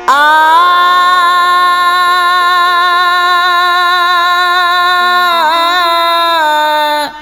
आ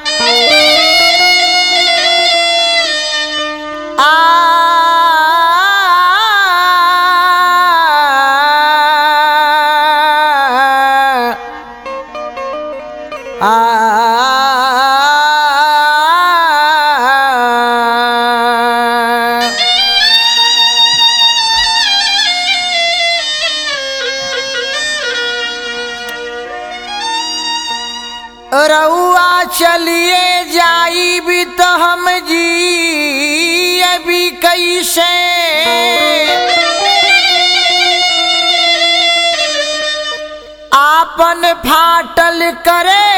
रउआ चलिए जाई भी तो हम जी अभी कैसे आपन फाटल करे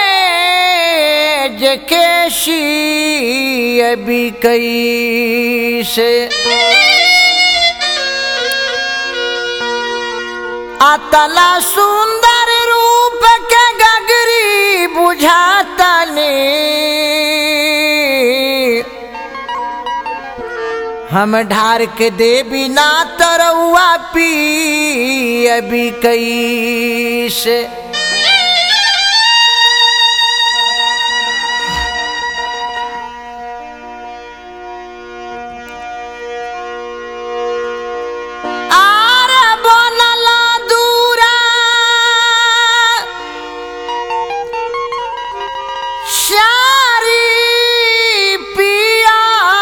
जे केशी अभी कैसे अतला सुंदर रूप के गगरी बुझातनी हम ढार के देवी ना तरौआ पी अभी कैसे आर बनल दूरा शारी पिया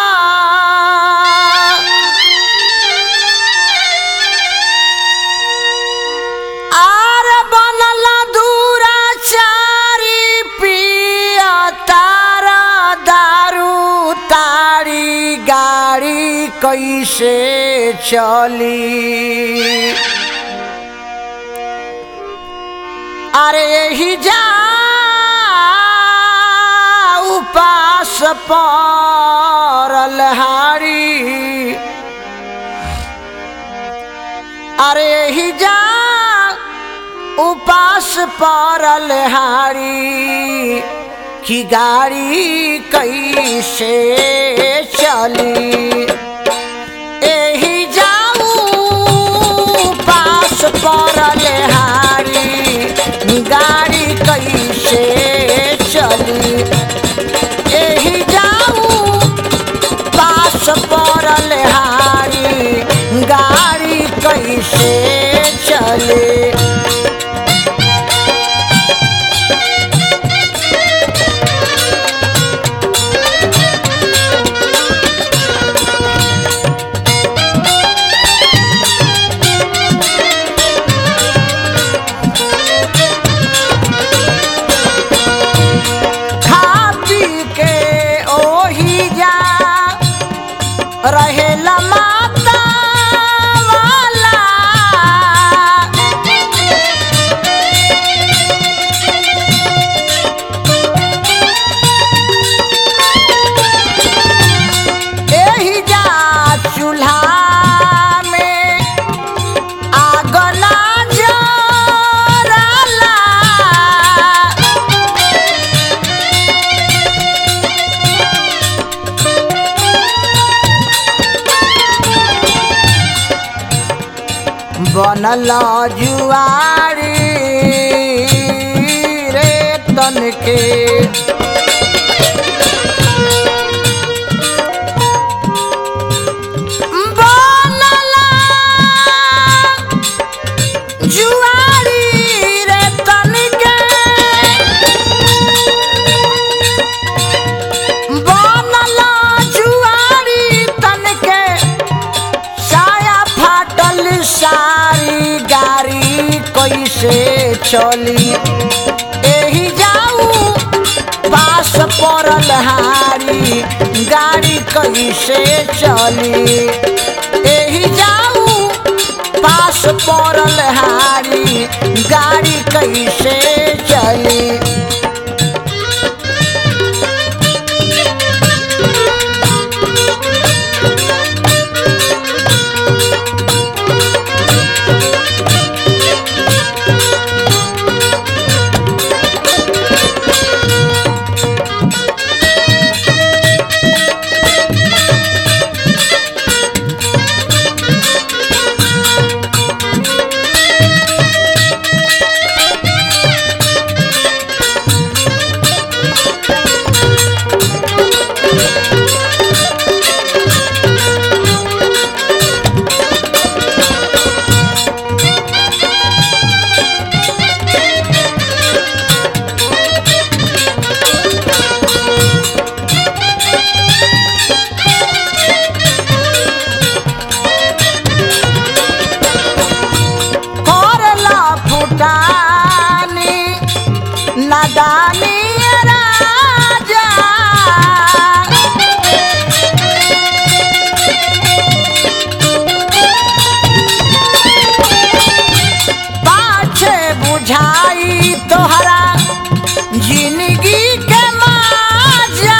आर बनल दूरा चारी पिया तारा दारू तारी गाड़ी कैसे चली अरे ही जा उपास परल हारी अरे ही जा उपास परल हारी की गाड़ी कैसे चली एही जाऊ पास परल हारी गाड़ी कैसे चली एही जाऊ पास परल हारी गाड़ी कैसे चले खा पी के ओही जा रहेला माता वाला एही जा चूल्हा में आग ना जरला बनल जुआरी रे तन के बनल जुआरी रे तन के बनल जुआरी तन के साया फाटल सारी गाड़ी कैसे चली एही जाऊ पास पड़ल हारी गाड़ी कैसे चली एही जाऊ पास पड़ल हारी गाड़ी कैसे चली दानी राजा पाछे बुझाई तोहरा जिंदगी के माजा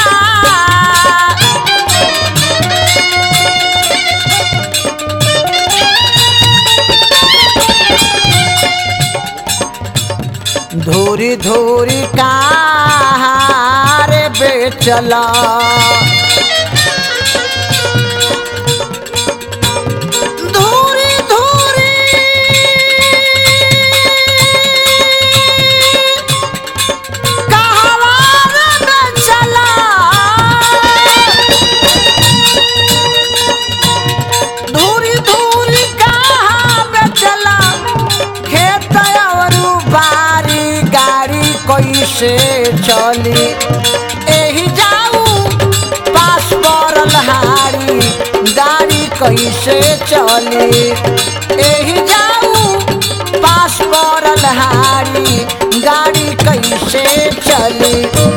धूरी धूरी कार बेचला धूरी धूरी कहवार बेचला धूरी धूरी कहाँ बेचला खेत और बारी गाड़ी कैसे चली एही जाऊ पास पड़ल हारी गाड़ी कैसे चली एही जाऊ पास पड़ल हारी गाड़ी कैसे चली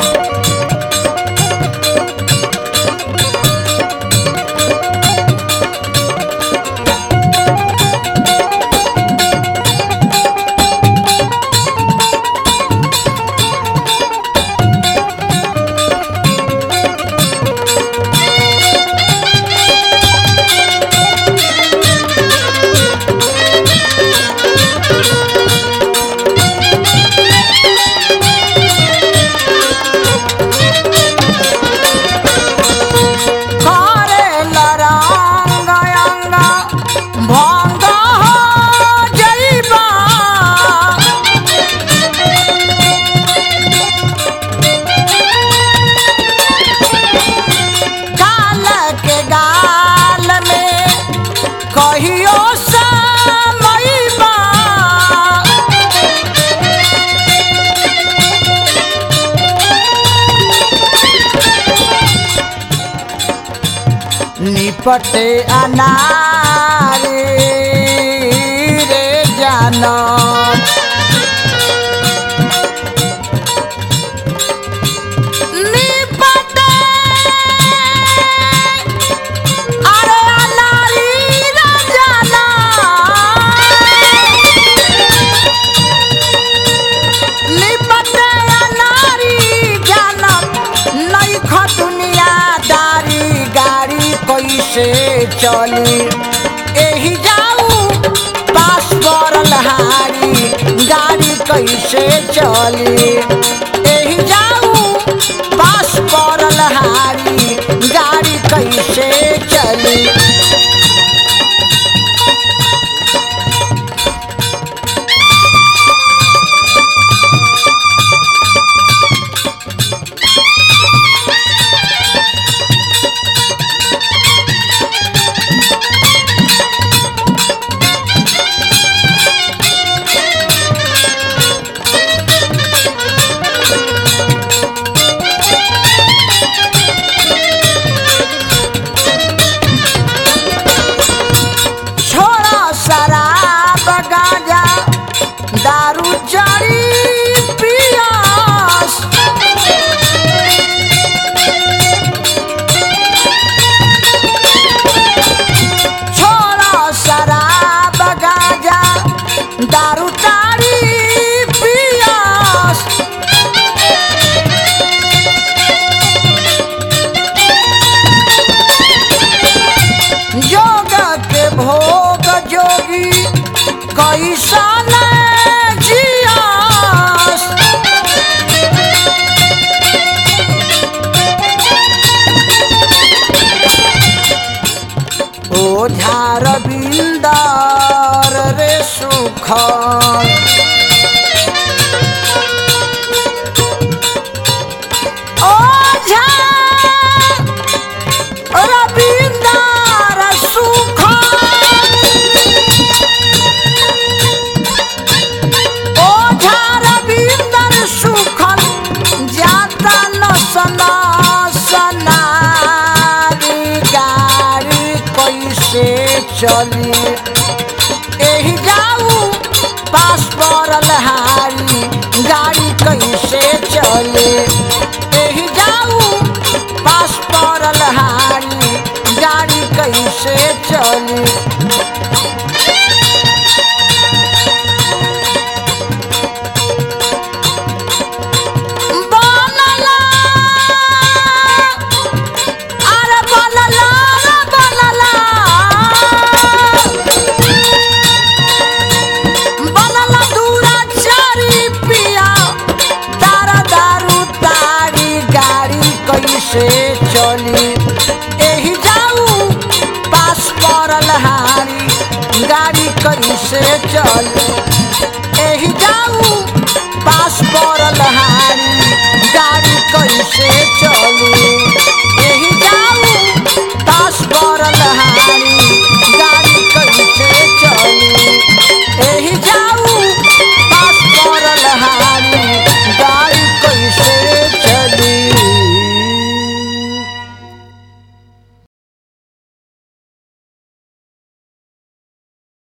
करे लरंग अंग भंग हो जइबा काल के गाल में कहियो समइबा निपटे अनारे रे जानम निपटे अरे अनारी रे जानम निपटे अनारी जानम नैख दुनियादारी गाड़ी कैसे चली एही जाऊ पास पड़ल हारी गाड़ी कैसे चली एही जाऊ पास पड़ल हारी गाड़ी कैसे चली छोड़ा शराब गांजा दारू चढ़ी पियास छोड़ा शराब गांजा दारू चढ़ी पियास योग के भोग जोगी कैसन जियास ओझार बिंदार रे सुख ओझा रविंदार सुख ओझा रविंदर सुखन जाता न सना सनारी गाड़ी कैसे चली एही जाऊ पास पड़ल हारी गाड़ी कैसे चले एही जाऊ पास पड़ल हारी गाड़ी कैसे चली बनला अरे बनला रे बनला बनला दूरा चारी पिया तारा दारू तारी गाड़ी कैसे चली एही जाऊ पास पड़ल हारी गाड़ी कैसे चली एही जाऊ पास पड़ल हारी गाड़ी कैसे चली